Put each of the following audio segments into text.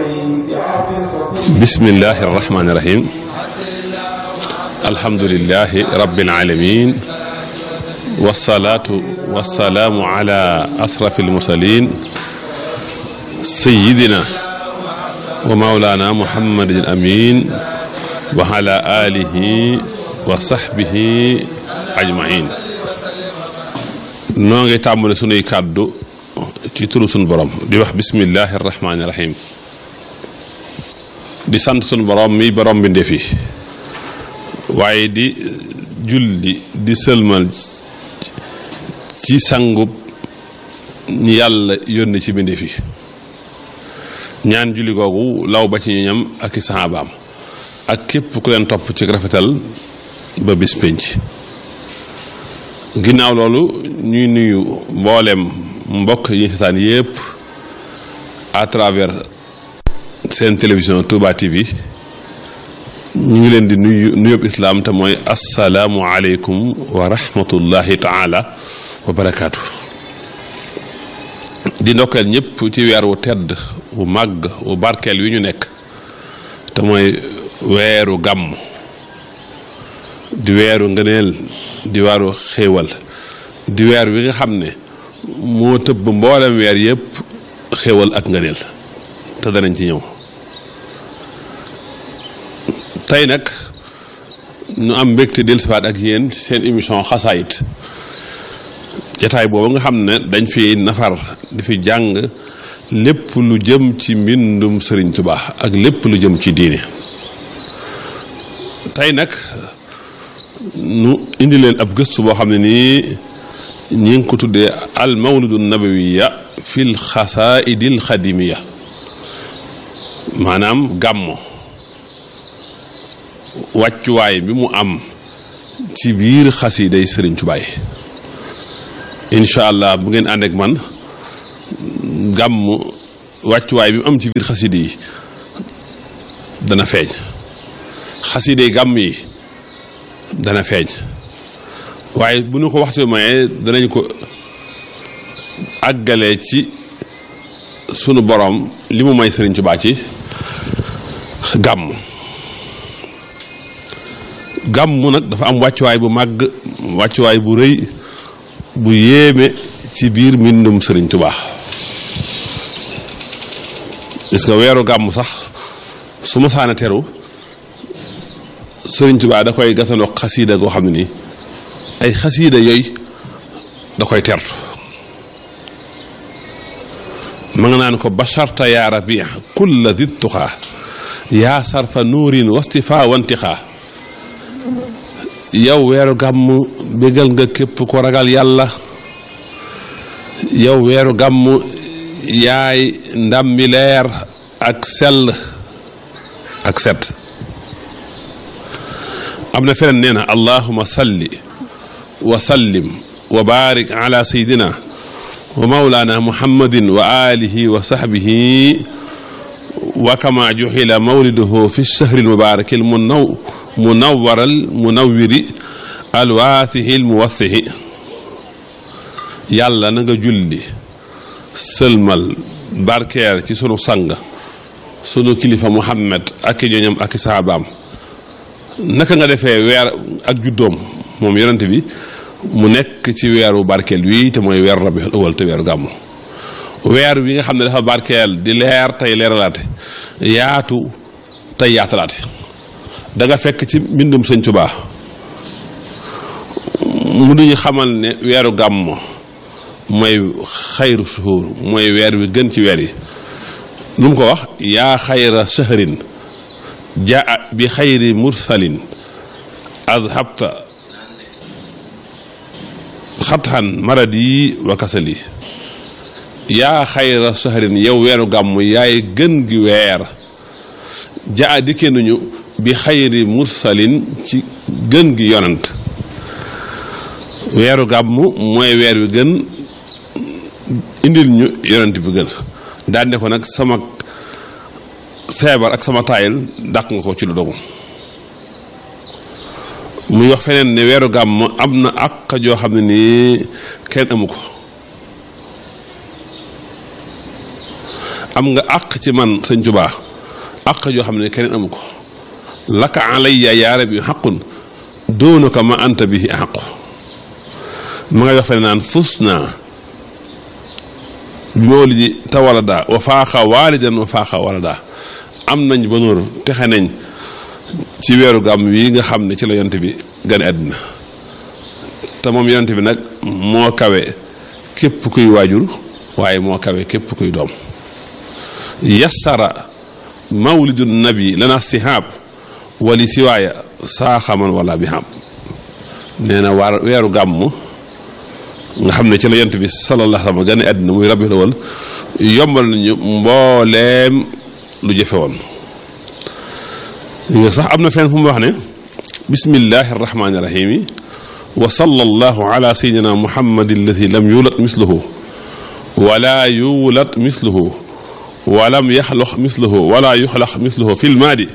bismillahi irrahmani irrahim alhamdulilahi rabbil alamin wasalaatu wasalaamu ala asrafi almursalin sayidina wa maulana muhammadin amin wa ala alihi wa sahbihi ajmain noo ngi tàmbali sunuy kàddu ci turu sunu borom di wax bismillahi irrahmani irrahim di sant sunu borom mi borom bi ndefi waaye di julli di sëlmal ci sangub ñi yàlla yónni ci bindee fi ñaan julli googu law ba ci ñoñam ak i saxaabaam ak képp ku leen topp ci rafetal ba bis pénc ginnaaw loolu ñuy nuyu mboolem mbokk yi ñu seetaan yépp à travers seen télévision Touba TV ñu ngi leen di nuyu nuyób islaam te mooy asalaamu aleykum wa rahmatullahi taala wa barakaatu di ndokkeel ñëpp ci weer wu tedd wu màgg wu barkeel wi ñu nekk te mooy weeru gàmm di weeru ngëneel di weeru xéewal di weer wi nga xam ne moo tëbb mboolem weer yëpp xéewal ak ngëneel te danañ ci ñëw tey nag ñu am mbégte dellusiwaat ak yéen seen émission xasaayit jataay boobu nga xam ne dañ fi nafar di fi jàng lépp lu jëm ci mbindum Sëriñ Tuubaa ak lépp lu jëm ci diine tey nag nu indi leen ab gëstu boo xam ne nii ñi ngi ko tuddee al mawlidu nabawiya fil xasaidil xadimiya maanaam gàmmo wàccuwaay bi mu am ci biir xasiiday Sëriñ Tuubaa yi incha allah bu ngeen ànd ak man gàmm wàccuwaay bi mu am ci biir xaside yi dana feeñ xaside gàmm yi dana feeñ waaye bu ñu ko waxtu mayee danañ ko àggale ci sunu borom li mu may Sëriñ Tuubaa ci gàmm gàmm nag dafa am wàccuwaay bu màgg wàccuwaay bu rëy bu yéeme ci biir mbindum Sëriñ Tuubaa gis nga weeru gàmm sax su ma saana teru Sëriñ Tuubaa da koy gasandoo xasiida goo xam ne nii ay xasiida yooyu da koy tertu ma nga naan ko basharta yaa rabi kulla di tuxaa yaa sarfa nuurin wastifaa wantixaa yow weeru gàmm bégal nga képp ko ragal yàlla yow weeru gàmm yaay ndammi leer ak sell ak set am na feneen nee na allahuma salli wa sallim wa barik ala sayidina wa maulana muhammadin wa alihi wa sahbihi wa kama juxila mawliduhu fi lchahri almubaraki almunaw munawwaral munawwiri alwaatihil muwassihi yàlla na nga julli sëlmal barkeer ci sunu sang sunu kilifa muhammad ak i ñoñam ak i saabaam naka nga defee weer ak juddoom moom yonent bi mu nekk ci weeru barkeel wi te mooy weeru rabiul awal te weeru gàmmu weer wi nga xam ne dafa barkeel di leer tey leeralaate yaatu tey yaatalaate da nga fekk ci mbindum sëñ Tuubaa mu duñu xamal ne weeru gàmmo mooy xayru suhuur mooy weer wi gën ci weer yi lu mu ko wax yaa xayra shahrin jaa bi xayri mursalin adhabta xatxan maradi wa kasali yaa xayra shahrin yow weeru gàmm yaay gën gi weer jaa dikkee nañu bi xayri mursalin ci gën gi yonant weeru gàmm mooy weer wi gën indil ñu yonant bi gën daan ne ko nag sama feebar ak sama taayil dàq nga ko ci lu dogu muy wax feneen ne weeru gàmm am na àq joo xam ne nii kenn amu ko am nga àq ci man sëñ Tuubaa àq joo xam ne keneen amu ko laka alayya yaa rabbi xaqun doonu ko ma anta bihi xaqu ma ngay wax fe naan fus naa bi mawlidi tawalada wa faaxa waalidan wa faaxa walada am nañ ba nóor texe nañ ci weeru gàmm wi nga xam ne ci la yonte bi gane àddina te moom yonte bi nag moo kawe képp kuy waajur waaye moo kawe képp kuy doom yassara mawlidu nabi lana sihaab wali siwaaya saaxaman wala bi xam nee na waar weeru gàmm nga xam ne ci la yonte bi sallallahu alayhi wa sallam gane àddina muy rabiul awal yombal nañu mbooleem lu jëfe woon sax am na fenn fu mu wax ne bismillahi arrahmani irrahimi wa sallallahu ala sayidina muhammadi alladi lam yulat misluhu wala yulat misluhu walam yaxlox misluhu wala yuxlax misluhu fi lmaadi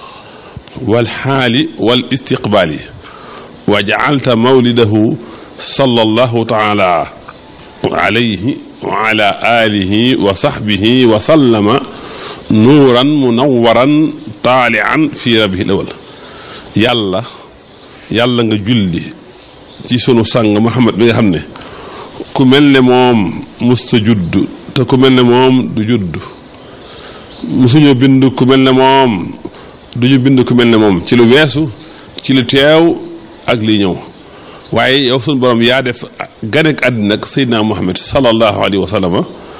walxaali wal istiqbaali wa jacalta mawlidahu sallallahu taala alayhi wa ala alihi wa saxbihi wa sallama nuuran munawaran taalian fi rabihi lawal yàlla yàlla nga julli ci sunu sang Muhammad bi nga xam ne ku mel ne moom musta judd te ku mel ne moom du judd musuñu bind ku mel ne moom duñu bind ku mel ne moom ci lu weesu ci lu teew ak li ñëw waaye yow sunu borom yaa def ganek àddina ak Seydina Muhammad sallallahu alayhi wa sallam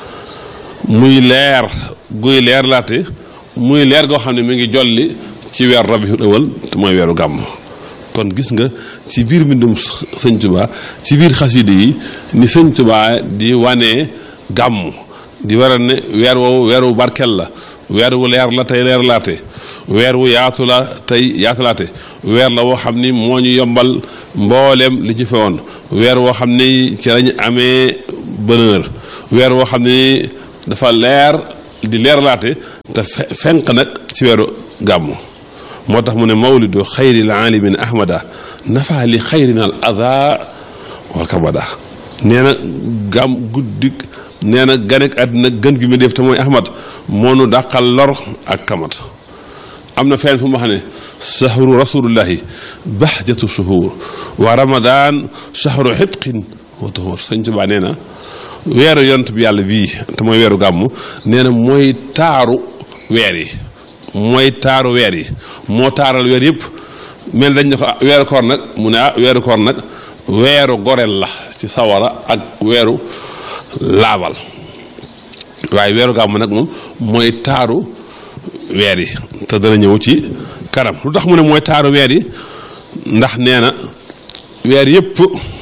muy leer guy leer laate muy leer goo xam ne mi ngi jolli ci weer rabiul awal te mooy weeru gàmm kon gis nga ci biir mbindum sëñ Tuba ci biir xaside yi ni sëñ Tuba di wane gàmm di waral ne weer woowu weer wu barkel la weer wu leer la tey leer laate weer wu yaatu la tey yaatulaate weer la woo xam ni moo ñu yombal mbooleem li ci fewoon weer woo xam ni ci lañu amee bonheur weer woo xam ni dafa leer di leerlaate te fenq nag ci weeru gàmmu moo tax mu ne mawlidu xayril aalimin ahmada nafa li xayrina al ada wal kabada nee na gàmm guddik nee na ganek àddina gën gi mu def te mooy ahmad moo nu dàqal lor ak kamat am na fenn fu mu wax ne sahru rasulullahi bahjatu shuhur wa ramadan shahru xitqin wa tuhur sëñ Tuubaa nee na weeru yont bi yàlla bii te mooy weeru gàmmu nee na mooy taaru weer yi mooy taaru weer yi moo taaral weer yëpp mel dañ ne ko weeru koor nag mu ne ah weeru koor nag weeru goreel la ci sawara ak weeru laabal waaye weeru gàmmu nag moom mooy taaru weer yi te dana ñëw ci kanam lu tax mu ne mooy taaru weer yi ndax nee na weer yëpp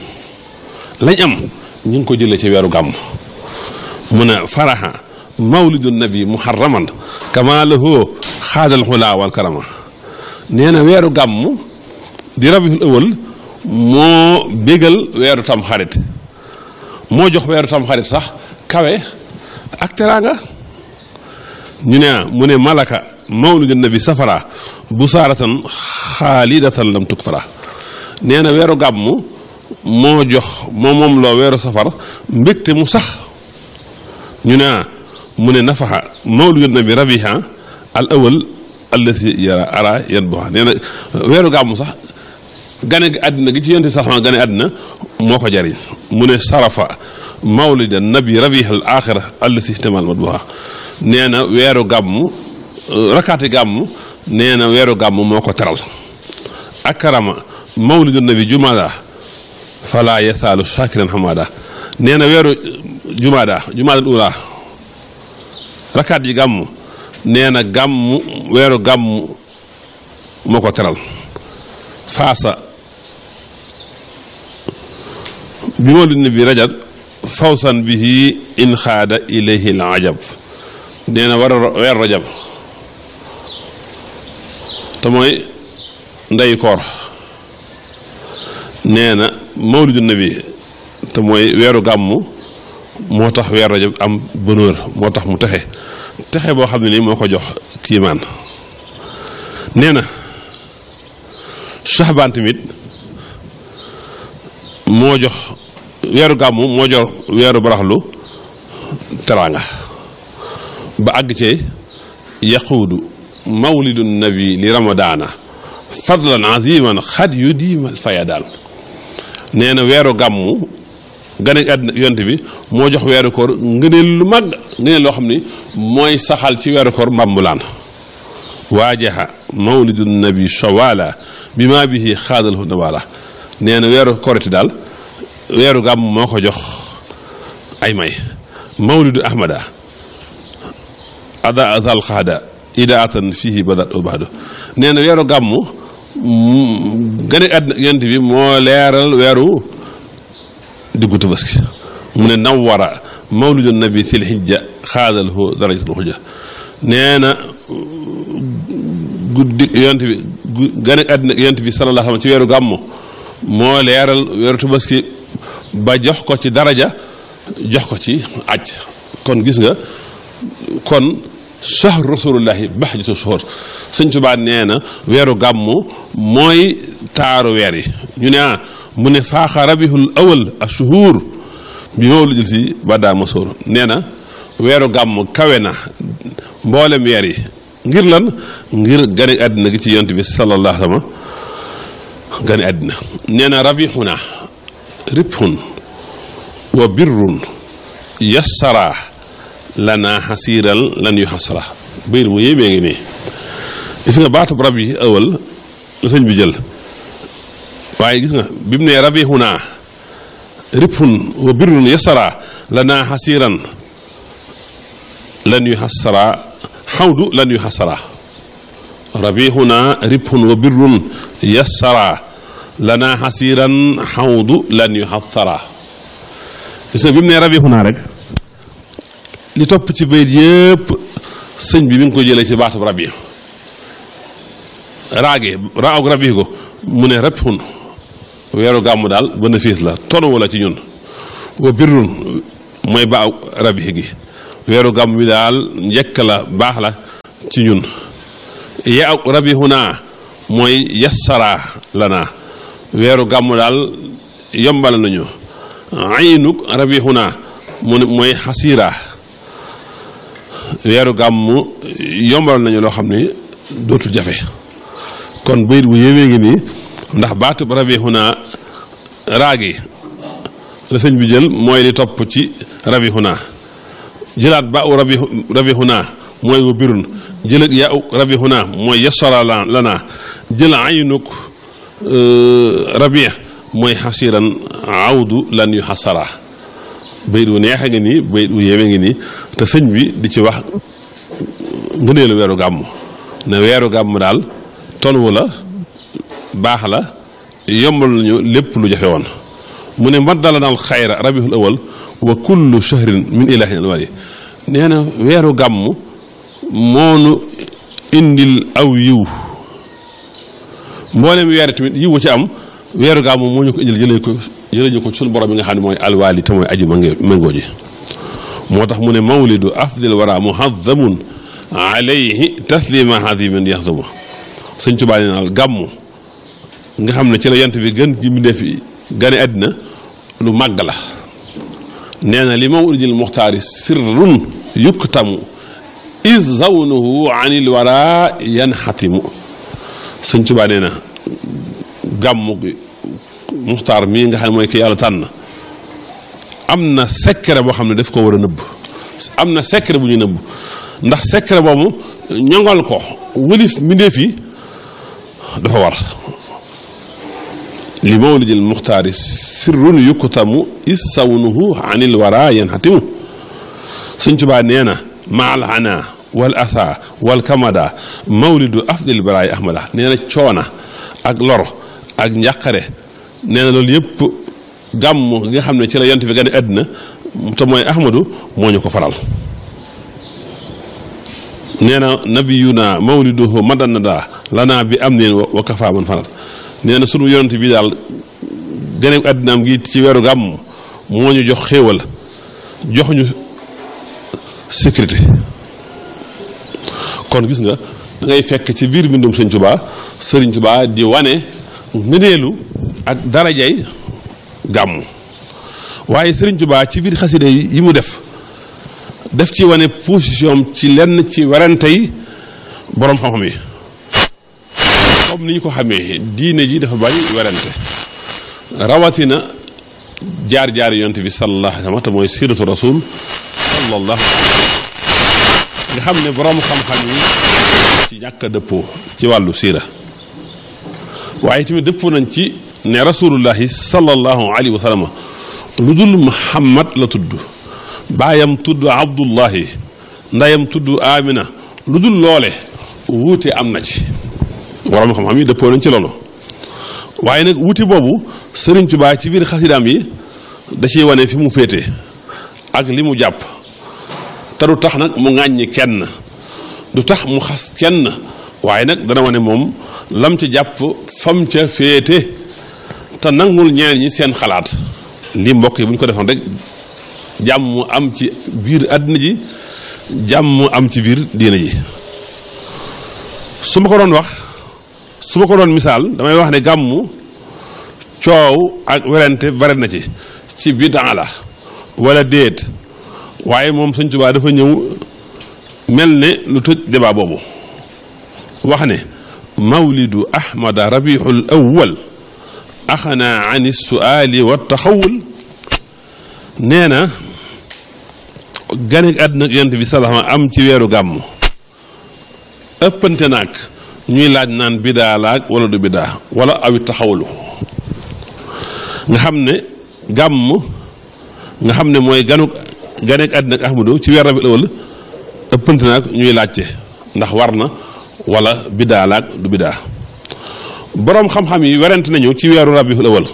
lañ am ñu ngi ko jëlee ci weeru gàmm mu ne faraha mawlidu nabi muharraman kama lahu xaadal xulaa wal karama nee na weeru gàmm di rabiul awal moo bégal weeru tam xarit moo jox weeru tam xarit sax kawe ak teraanga ñu ne mu ne malaka mawlidu nabi safara bu saaratan xaalidatan lam tuk fara nee na weeru gàmm moo jox moo moom loo weeru safar mbégte mu sax ñu ne mu ne nafaxa mawlidu nabi rabiha al awal allati yara ara yan boxa nee na weeru gàmmu sax gane gi àddina gi ci yonte sax gane àddina moo ko jariñ mu ne sarafa mawlida nabi rabiha al axira allati ihtimal mat boxa nee na weeru gàmmu rakaati gàmmu nee na weeru gàmmu moo ko teral akarama mawlidu nabi jumada fala yasaalu shakiran hamada nee na weeru jumaada jumaadal ula rakaat yi gàmm nee na gàmm weeru gàmm moo ko teral faasa bi mawlid nabi rajab fawsan bihi in xaada ilayhi al ajab nee na war a weer rajab te mooy ndeyu koor nee na mawlidu nabi te mooy weeru gàmmu moo tax weer rajab am bonheur moo tax mu texe texe boo xam ne nii moo ko jox kiimaan nee na saxbaan tamit moo jox weeru gàmmu moo jox weeru baraxlu teraanga ba àgg cee yaquudu mawlidu nabi li ramadaana fadlan aziman xad yu diimal fayadaan nee na weeru gàmmu gane àddina yonte bi moo jox weeru koor ngëneel lu màgg ngëneel loo xam ni mooy saxal ci weeru koor mbambulaan waajaha mawlidu nabi shawala bi maa bihi xaadalhu nawala nee na weeru korite daal weeru gàmm moo ko jox ay may mawlidu ahmada ada azal xaada idaatan fihi badat ubadu nee na weeru gàmm gane àddina yent bi moo leeral weeru diggu tabaski mu ne nawara mawlidu nabi sil hijja xaadalhu darajatul hujja nee na guddi yonent bi gane àddina yonent bi sallallahu alayhi wa sallam ci weeru gàmmu moo leeral weeru tabaski ba jox ko ci daraja jox ko ci aj kon gis nga kon shahru rasulullahi bahjatu shuhur sëñ Tuubaa nee na weeru gàmmu mooy taaru weer yi ñu ne ah mu ne faaxa rabihul awal ashuhur bi mawlidil si badaa masoor nee na weeru gàmmu kawe na mboolem weer yi ngir lan ngir gane àddina gi ci yont bi sallallahu alayhi wa sallam gane àddina nee na rabixuna ribxun wa birrun yassara lana xasiiral lan yu xasara bayit bu yéemee ngi nii gis nga baatub rab yi ëwal la sëñ bi jël waaye gis nga bi mu ne rabixuna ribxun wa birrun yassara lana xasiiran lan yu xasara xawdu lan yu xasara rabixuna ribxun wa birrun yassara lana xasiran xawdu lan yu xasara gis nga bi mu ne rabixuna rek li topp ci bayit yëpp sëñ bi mi ngi ko jëlee ci baatub rabi raage raag rabi ko mu ne rabixun weeru gàmmu daal bénéfice la tono wala ci ñun wa birrun mooy baaw rabi gi weeru gàmm bi daal njëkk la baax la ci ñun ya rabihuna mooy yassara lana weeru gàmm daal yombal nañu aynuk rabihuna mu ne mooy xasiira weeru gàmm yombal nañu loo xam ni dootul jafe kon bayit bu yéwee ngi nii ndax baatub rabihuna raagi la sëñ bi jël mooy li topp ci rabihuna jëlaat ba u rabi rabihuna mooy wa birun jël yaa u rabihuna mooy yasara lana jël aynuk rabi mooy xasiran awdu lan yu xasara bayit wu neexe ngi nii bayit wu yéeme ngi nii te sëñ bi di ci wax ngëneelu weeru gàmm ne weeru gàmm daal tonwu la baax la yombal nañu lépp lu jafe woon mu ne maddala naal xayra rabihul awal wa kullu shahrin min ilahin alwali nee na weeru gàmm moonu indil aw yiw mboolem weer tamit yiw ci am weeru gàmm moo ñu ko indil jëlee ko jëlee ñu ko suñu borom bi nga xam ne mooy alwaali te mooy aji mangoo ji moo tax mu ne mawlidu afdil wara muhazamun alayhi taslima hadiman yaxzuma sëñ Tuubaa nee naal gàmm nga xam ne ci la yant bi gën ji mbindéef yi gane àddina lu màgg la nee na li mawlidil muxtaari sirrun yuktamu is zawnuhu anil wara yanxatimu sëñ Tuubaa nee na gàmmu gi muxtaar mii nga xam ne mooy ki yàlla tànn am na secret boo xam ne daf ko war a nëbb am na secret bu ñu nëbb ndax secret boobu ñongal ko wëlif mbindéef yi dafa war li mawlidil muxtaari sirrun yukkutamu issawnuhu anil wara yanxatimu sëñ Tuubaa nee na maal ana wal asa wal kamada mawlidu afdil baraay ahmada nee na coona ak lor ak njàqare nee na loolu yëpp gàmm nga xam ne ci la yont bi gane àddina te mooy ahmadu moo ñu ko faral nee na nabiyuna mawliduhu madanada lana bi am neen wa kafa man faral nee na sunu yonent bi daal gane àddinaam gi ci weeru gàmm moo ñu jox xéewal jox ñu sécurité kon gis nga da ngay fekk ci biir mbindum sëñ Tuubaa sëriñ Tuubaa di wane ngëneelu ak darajay gàmm waaye sëriñ Tuubaa ci biir xasida yi mu def def ci wane position ci lenn ci werante yi boroom xam-xam yi comme ni ñu ko xamee diine ji dafa bari werante rawatina jaar-jaar yonent bi sallallahu alayhi wa sallam te mooy siratu rasul sallallahu nga xam ne boroom xam-xam yi ci ñàkk a dëppoo ci wàllu siira waaye tamit dëppoo nañ ci ne rasulullahi sallallahu alayhi wa sallam lu dul muhammad la tudd baayam tudd abdullahi ndeyam tudd amina lu dul loole wuute am na ci waroom xam-xam yi dëppoo nañ ci loolu waaye nag wuute boobu Sëriñ Tuubaa ci biir xasidaam yi da ciy wane fi mu féete ak li mu jàpp te du tax nag mu ŋàññi kenn du tax mu xas kenn waaye nag dana wane moom lam ca jàpp fam ca féete te nangul ñeneen ñi seen xalaat lii mbokk yi bu ñu ko defoon rek jàmm am ci biir àddina ji jàmm am ci biir diina ji su ma ko doon wax su ma ko doon misaal damay wax ne gàmmu coow ak werante bare na ci ci bidaa la wala déet waaye moom Sëñ Tuubaa dafa ñëw mel ne lu tëj débat boobu wax ne mawlidu ahmada rabiul awwal axana an suaali wa taxawul nee na ganek àddina yonent bi salaama am ci weeru gàmm ëppante naag ñuy laaj naan bidaa laag wala du bidaa wala awi taxawulu nga xam ne gàmm nga xam ne mooy ganu ganek àddina ak ahmadu ci weer rabiul awwal ëppante naag ñuy laajte ndax war na wala bidaa laag du bidaa boroom xam-xam yi werante nañu ci weeru rabiul awwal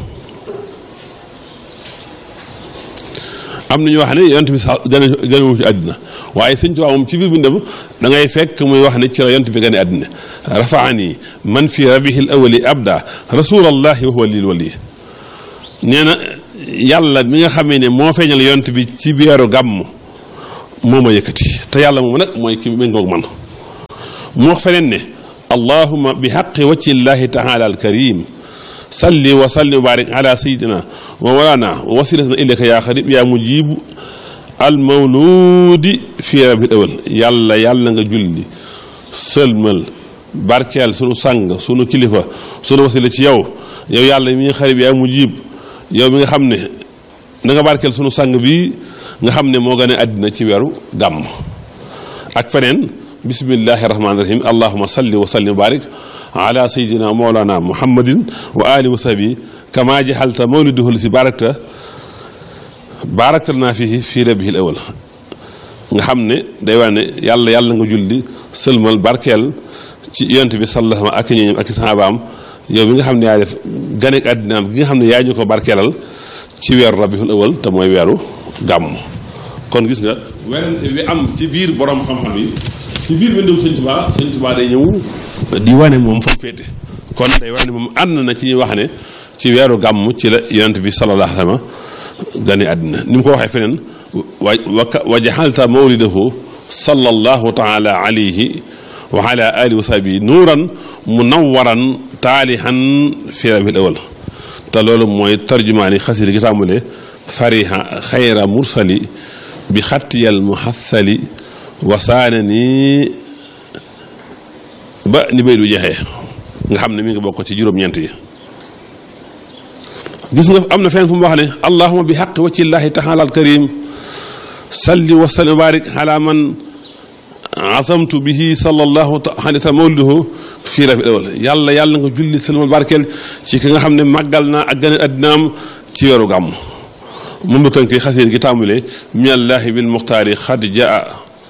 am na ñu wax ne yonent bi sax gane ganewu ci àddina waaye sëñ Tuubaa moom ci biir bindam da ngay fekk muy wax ne ci la yonent bi gane àddina rafaani man fi rabihil awali abda rasulallahi wa huwa lil wali nee na yàlla mi nga xamee ne moo feeñal yonent bi ci weeru gàmm moo ma yëkkati te yàlla moom nag mooy ki méngoog man mu wax feneen ne allahuma bi xaqi wacci llahi taala alkarim salli wa salli wa barik ala sayidina wa walana wa wasilatana ilayka yaa xarib yaa mujibu al mawludi fi rabil awal yàlla yàlla nga julli sëlmal barkeel sunu sang sunu kilifa sunu wasila ci yow yow yàlla mi nga xarib yaa mujib yow mi nga xam ne da nga barkeel sunu sang bi nga xam ne moo gën a àddina ci weeru gàmm ak feneen bismillahi rahmaani rahim allahuma salli wa salli wa barik ala sayidina mawlana muhammadin wa ali wa sahbi kama jaxalta mawliduhu si barakta barakta naa fii fii rabihi awal nga xam ne day wax ne yàlla yàlla nga julli sëlmal barkeel ci yonent bi sallallahu ak ñooñam ak sahabaam yow mi nga xam ne yaa def ganek àddinaam gi nga xam ne yaa ñu ko barkeelal ci weeru rabiul awal te mooy weeru gàmm kon gis nga werante bi am ci biir borom xam-xam yi ci biir bindum sëñ Tuubaa sëñ Tuubaa day ñëw di wane moom fa féete kon day wane moom ànd na ci ñuy wax ne ci weeru gàmm ci la yonent bi sallallahu alayhi wa sallam gane àddina ni mu ko waxee feneen wa wa jaxalta mawlidahu sallallahu taala alayhi wa ala alihi wa sahbihi nuuran munawwaran taalihan fi rabiul awal te loolu mooy tarjumaani xasida gi tàmbalee fariha xayra mursali bi xattiyal muhassali wasaane ni ba ni bay du jeexee nga xam ne mi ngi bokk ci juróom-ñeent yi gis nga am na fenn fu mu wax ne allahuma bi xaqi waccillahi taala al karim salli wa sallim wa barik ala man azamtu bihi sallallahu alayhi wa sallam mawliduhu fii rabiul awal yàlla yàlla nga julli salmal barkeel ci ki nga xam ne màggal naa ak gane addinaam ci weeru gàmm mun na tënk xasiir gi tàmbalee minallahi bil muxtaari xad jaa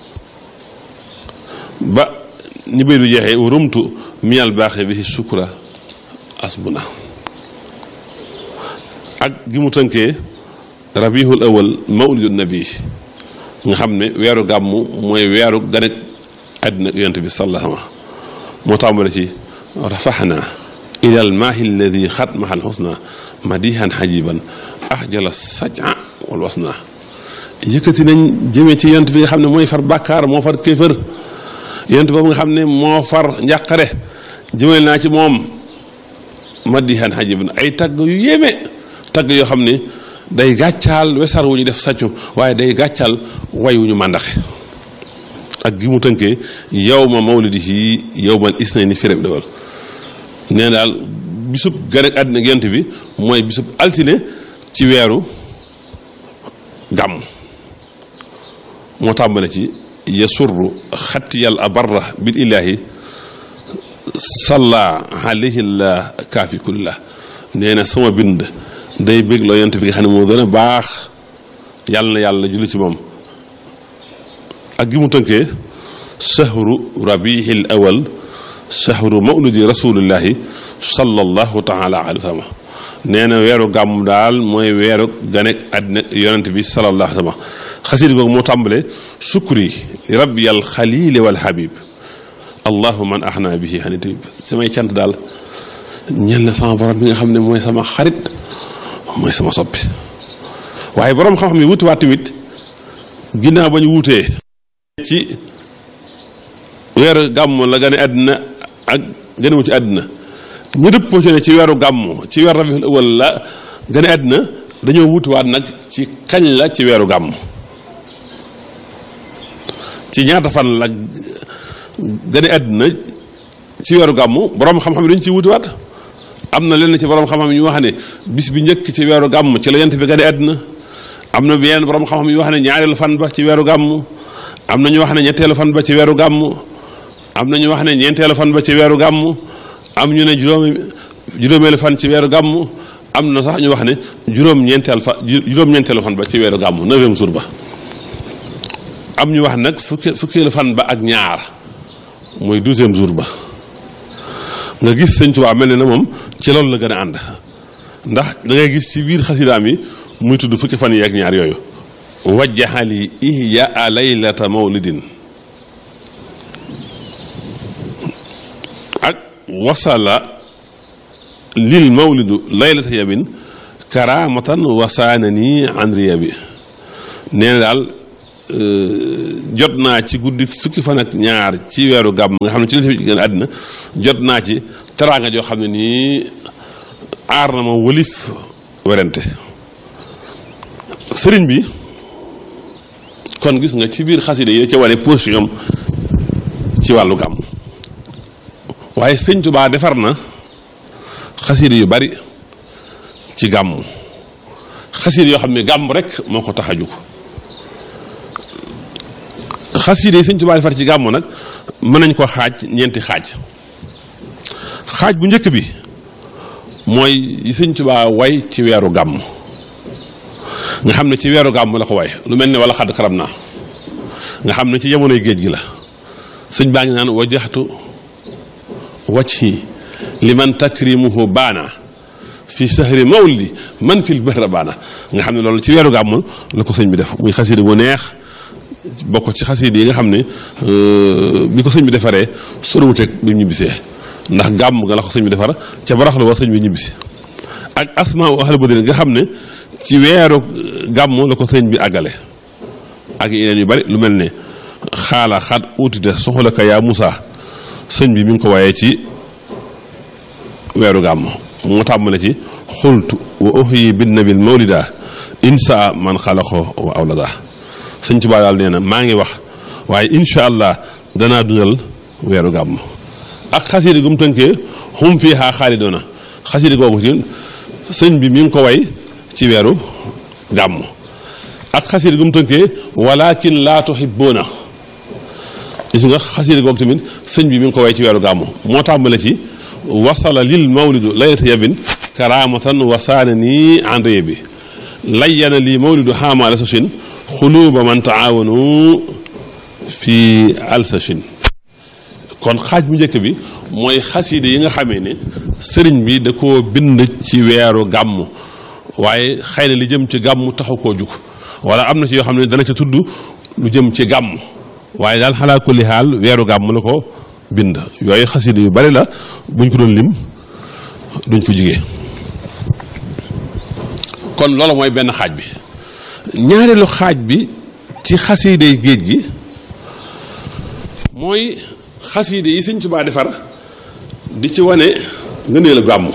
ba ni bay du jeexee rumtu minal baaxe bi sukura asbuna ak gi mu tënkee rabiul awal mawlidu nabi nga xam ne weeru gàmm mooy weeru ganek àddina yonent bi sallallahu alayhi wa sallam moo tàmbale ci rafaxna ila al maahi alladi xat mahal xusna madihan xajiban axjala saja wal wasna yëkkati nañ jëmee ci yonent bi nga xam ne mooy far bàkkaar moo far kéefër yonent boobu nga xam ne moo far njàqare jëmale naa ci moom madihan xajiban ay tagg yu yéeme tagg yoo xam ne day gàccaal wesar wu ñu def sàccu waaye day gàccaal way wu ñu màndaxe ak gi mu tënkee yow ma mawlidihi yow man isnayni fi rabi dawal nee daal bisub gane àddina yonent bi mooy bisub altine ci weeru gàmm moo tàmbale ci yasurru xattiyal abarra bil ilaahi salla alayhi la kaafi kulillah nee na sama bind day bég loo yonent bi nga xam ne moo gën a baax yàlla na yàlla julli ci moom ak gi mu tënkee shahru rabiihil awal shahru mawlidi rasulillahi sallallahu taala alayhi wa sallam nee na weeru gàmm daal mooy weeru ganek àddina yonent bi sallallahu alayhi wa sallam xasiid googu moo tàmbale sukri rabbiyal xalili wal habib allahu man ahna bihi xanit samay cant daal ñel na sama borom bi nga xam ne mooy sama xarit mooy sama soppi waaye borom xam-xam yi wutiwaat tamit ginnaaw ba ñu wutee ci weeru gàmm la gane àddina ak ganewu ci àddina ñu dëppoo ci ne ci weeru gàmm ci weeru rabiul awal la gane àddina dañoo wutiwaat nag ci kañ la ci weeru gàmm ci ñaata fan la gane àddina ci weeru gàmm borom xam-xam yi dañu ciy wutiwaat am na lenn ci borom xam-xam yu wax ne bis bi njëkk ci weeru gàmm ci la yent bi gane àddina am na yenn borom xam-xam yu wax ne ñaareelu fan ba ci weeru gàmm am na ñu wax ne ñetteelu fan ba ci weeru gàmm am na ñu wax ne ñeenteelu fan ba ci weeru gàmm am ñu ne juróomi juróomeelu fan ci weeru gàmm am na sax ñu wax ne juróom-ñeenteel fa juróom-ñeenteelu fan ba ci weeru gàmm neuvième jour ba am ñu wax nag fukki fukkeelu fan ba ak ñaar mooy douzième jour ba nga gis sëñ Tuubaa mel ne na moom ci loolu la gën a ànd ndax da ngay gis ci biir xasidaam yi muy tudd fukki fan yi ak ñaar yooyu wajjaxali ihyaa laylata mawlidin ak wasala lil mawlidu laylata yabin karamatan wasaana nii an riya bi nee na daal jot naa ci guddi fukki fan ak ñaar ci weeru gàmm nga xam ne ci la fi gën àddina jot naa ci teraanga joo xam ne nii aar na ma wëlif werante sëriñ bi kon gis nga ci biir xaside yi ca wane position ci wàllu gàmm waaye sëñ Tuubaa defar na xaside yu bari ci gàmm xaside yoo xam ne gàmm rek moo ko tax a jóg xaside yi sëñ Tuubaa defar ci gàmm nag mën nañ ko xaaj ñeenti xaaj xaaj bu njëkk bi mooy yi sëñ Tuubaa way ci weeru gàmm nga xam ne ci weeru gàmm la ko way lu mel ne wala xadd karam naa nga xam ne ci jamonoy géej gi la sëñ baa ngi naan wajaxtu wajhi liman takrimuhu baana fi sahri mawlidi man fil bahra baana nga xam ne loolu ci weeru gàmm la ko sëñ bi def muy xasida gu neex bokk ci xasida yi nga xam ne bi ko sëñ bi defaree sorowuteeg bi mu ñibbisee ndax gàmm nga la ko sëñ bi defar ca baraxlu wa sëñ bi ñibbisi ak asmaa u ahlu badrin nga xam ne ci weeru gàmm la ko sëñ bi àggale ak yeneen yu bari lu mel ne xaala xat uutite soxla ka yaa Moussa sëñ bi mi ngi ko waaye ci weeru gàmm moo tàmbale ci xultu wa uhyi bin nabil mawlida insa man xalaqo wa awlada sëñ Tuubaa daal nee na maa ngi wax waaye incha allah danaa dundal weeru gàmm ak xasida gu mu tënkee xum fii xaa xaalidoona xasida googu ci sëñ bi mi ngi ko way ci weeru gàmm ak xasida gu mu tënkee walakin laa tuhibbuuna gis nga xasida googu tamit sëñ bi mi ngi ko way ci weeru gàmm moo tàmbale ci wasala lil mawlidu laylata yabin karamatan wasaana nii andre bi layyana lii mawlidu xaamaala sachin xuluuba man taawanu fi alsachin kon xaaj bu njëkk bi mooy xaside yi nga xamee ne sëriñ bi da koo bind ci weeru gàmm waaye xëy na li jëm ci gàmm taxu koo jug wala am na ci yoo xam ne dana ca tudd lu jëm ci gàmm waaye daal xalaa kulli xaal weeru gàmm la ko bind yooyu xaside yu bari la buñ ko doon lim duñ fa jugee kon loolu mooy benn xaaj bi ñaareelu xaaj bi ci xaside géej gi mooy xaside yi sëñ Tuubaa defar di ci wane ngëneelu gàmmu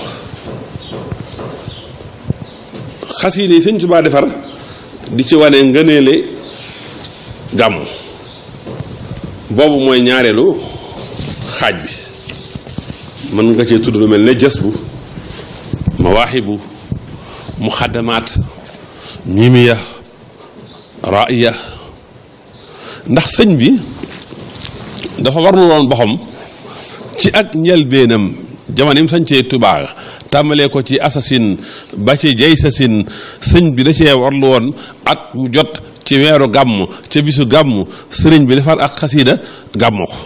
xaside yi sëñ Tuubaa defar di ci wane ngëneele gàmm boobu mooy ñaareelu xaaj bi mën nga cee tudd lu mel ne jës bu mawaaxibu muxaddamaat mimiya raaya ndax sëñ bi dafa warlu woon boxam ci ak njëlbeenam jamono yi mu sañcee Tuubaa tàmbalee ko ci assasine ba ci jay sasin sëñ bi da cee warlu woon at mu jot ci weeru gàmm ca bisu gàmm sëriñ bi defar ak xasiida gàmmoo ko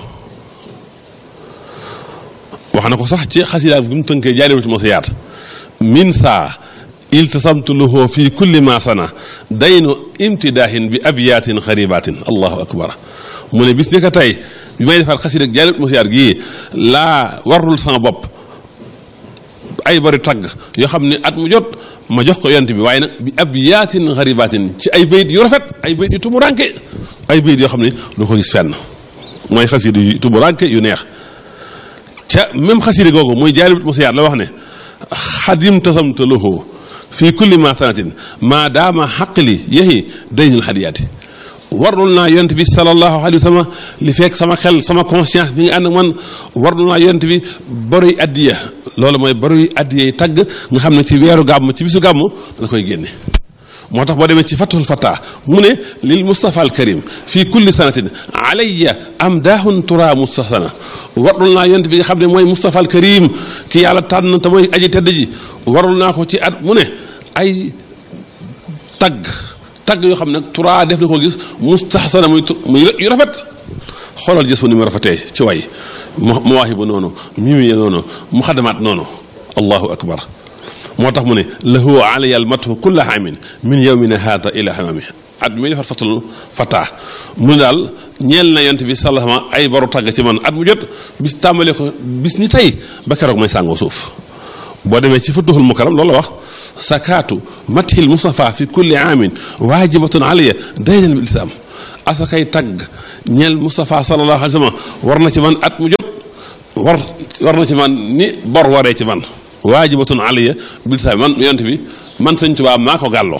wax na ko sax ci xasiida bi mu tënkee jaaliwatu ma si yaat min saa iltasamtu lahu fi kulli ma sana daynu imtidaahin bi abiyaatin xaribaatin allahu akbar mu ne bis ni ko tey bi may defar xasiida ak jaaliwatu ma si yaat gii laa warlul sama bopp ay bari tagg yoo xam ne at mu jot ma jox ko yont bi waaye nag bi abiyaatin xaribaatin ci ay bayit yu rafet ay bayit yu tumuranke ay bayit yoo xam ne du ko gis fenn mooy xasiida yu tumuranke yu neex ca même xasiida googu mooy jaaliwatu ma si yaat la wax ne xadim tasamta lahu fii kulli ma sanatin maa daama xaqli yehi daynul xadiyaati warlul naa yonent bi sallallahu alayhi wa sallam li fekk sama xel sama conscience bi nga ànd ak man warlul naa yonent bi baruy addiya loolu mooy baruy addiya yi tagg nga xam ne ci weeru gàmm ci bisu gàmm la koy génne moo tax boo demee ci fathul fata mu ne lil mustafa al karim fii kulli sanatin alayya am daahun tura mustahsana warlul naa yonent bi nga xam ne mooy mustafa al karim ki yàlla tànn te mooy aji tedd ji warul naa ko ci at mu ne ay tagg tagg yoo xam ne tura def na ko gis mustahsana muy muy yu rafet xoolal gis fa ni mu rafetee ci way mawaahibu noonu mimiya noonu muxadamaat noonu allahu akbar moo tax mu ne lahu alayya almathu kulla amin min yawmina haada ila hamami at mi defar fatul fata mu ne daal ñeel na yont bi sallama ay baru tagg ci man at mu jot bis tàmbalee ko bis ni tey ba keroog may sàngoo suuf boo demee ci futuhul mukaram loolu la wax sakaatu mathil mustafa fi kulli aamin waajibatun alayya daynan bil islam asakay tagg ñeel Moustapha sallallahu alayhi wa sallam war na ci man at mu jot war war na ci man ni bor waree ci man waajibatun alayya bil islam man yonent bi man sëñ Tuubaa maa ko gàlloo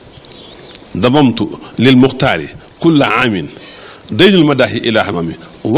damamtu lil muxtaari kulla aamin daynul madaahi ila hamami